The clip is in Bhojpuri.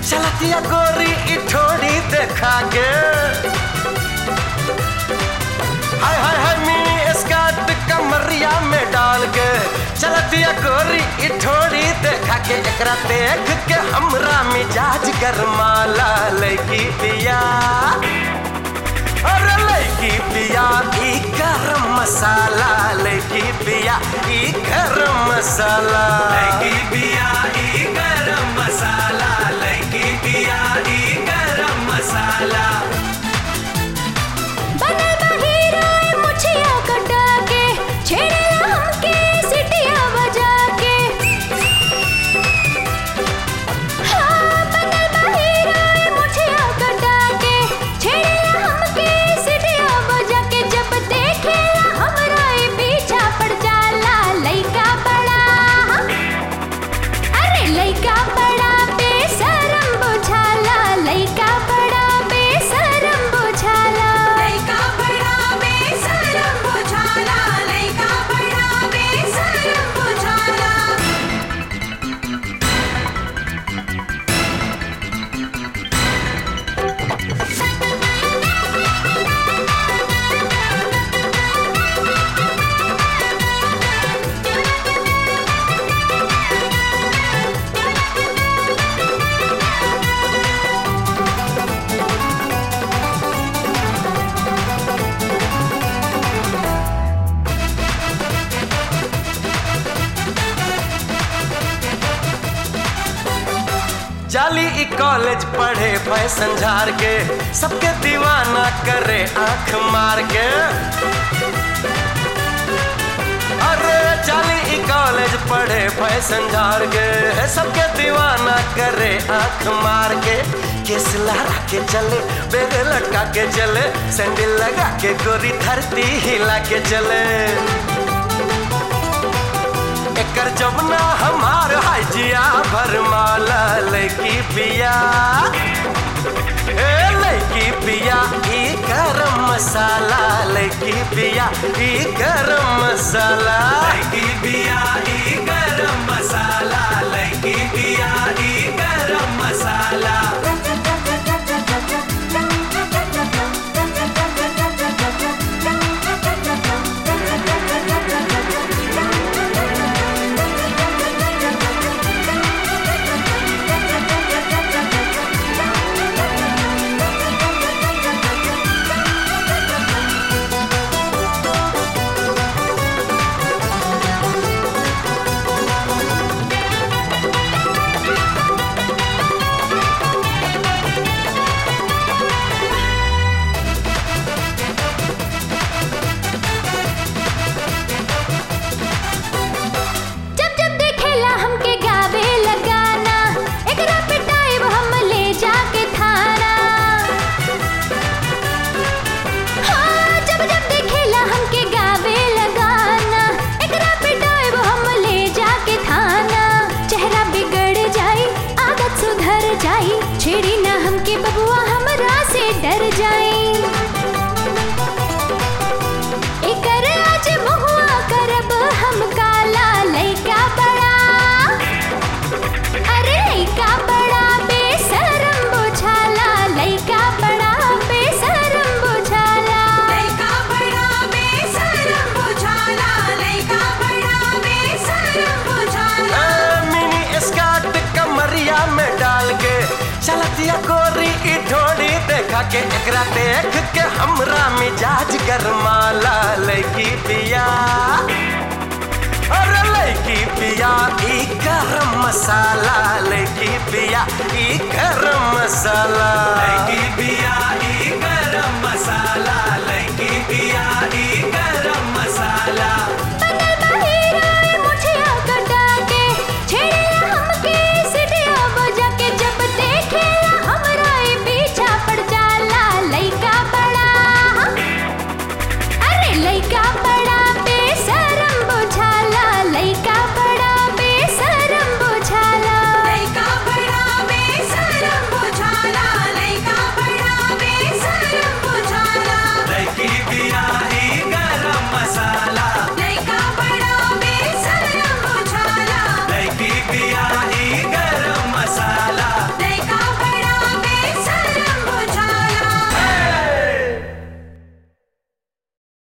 चलतिया गोरी ई ठोड़ी देखा के हाय हाय हाय मिनी स्कर्ट कमरिया में डाल के चलतिया गोरी ई ठोड़ी देखा के एकरा देख के हमरा मिजाज गरमाला लगी पिया अरे लड़की पिया ई गरम मसाला लड़की पिया ई गरम मसाला लगी बिया ई गरम मसाला लगी बिया ई गरम मसाला बनल बा हीरो ए मुछिया कटा के छेड़ेला हमके सिटिया बजा के हाँ बनल बा हीरो ए मुछिया कटा के छेड़ेला हमके सिटिया बजा के जब देखेला हमरा ए पीछा पड़ जाला लइका बड़ा अरे लइका बड़ा बेशरम बुझाला लइका बड़ा बेशरम बुझाला लइका बड़ा बेशरम बुझाला लइका बड़ा बेशरम बुझाला जाली ई कॉलेज पढ़े फैशन झार के सबके दीवाना करे आंख मार के अरे जाली ई कॉलेज पढ़े फैशन झार के सबके दीवाना करे आंख मार के केस लहरा के चले बेग लटका के चले सैंडल लगा के गोरी धरती हिला के चले एकर जमुना हमार हाजिया भरमाला लड़की पिया ए लड़की पिया ई गरम मसाला लड़की पिया ई गरम मसाला लगी बिया ई गरम मसाला लगी बिया ई गरम मसाला जब जब देखेला हमके गावे लगाना एकरा पिटाइब हम ले जाके थाना हाँ जब जब देखेला हमके गावे लगाना एकरा पिटाइब हम ले जाके थाना चेहरा बिगड़ जाई आदत सुधर जाई छेड़ी ना हमके बबुआ हमरा से डर जाई एकर आज महुआ करब हम काला लइका बड़ा अरे लइका बड़ा बेशरम बुझाला लइका बड़ा बेशरम बुझाला लइका बड़ा बेशरम बुझाला लइका बड़ा बेशरम बुझाला ए, मिनी स्कर्ट कमरिया में डाल के चलतिया गोरी ई ढोड़ी देखा के एकरा देख के हमरा मिजाज गरमाला लड़की पिया अरे लड़की पिया ई गरम मसाला लड़की पिया ई गरम मसाला लगी बिया ई गरम मसाला लगी बिया ई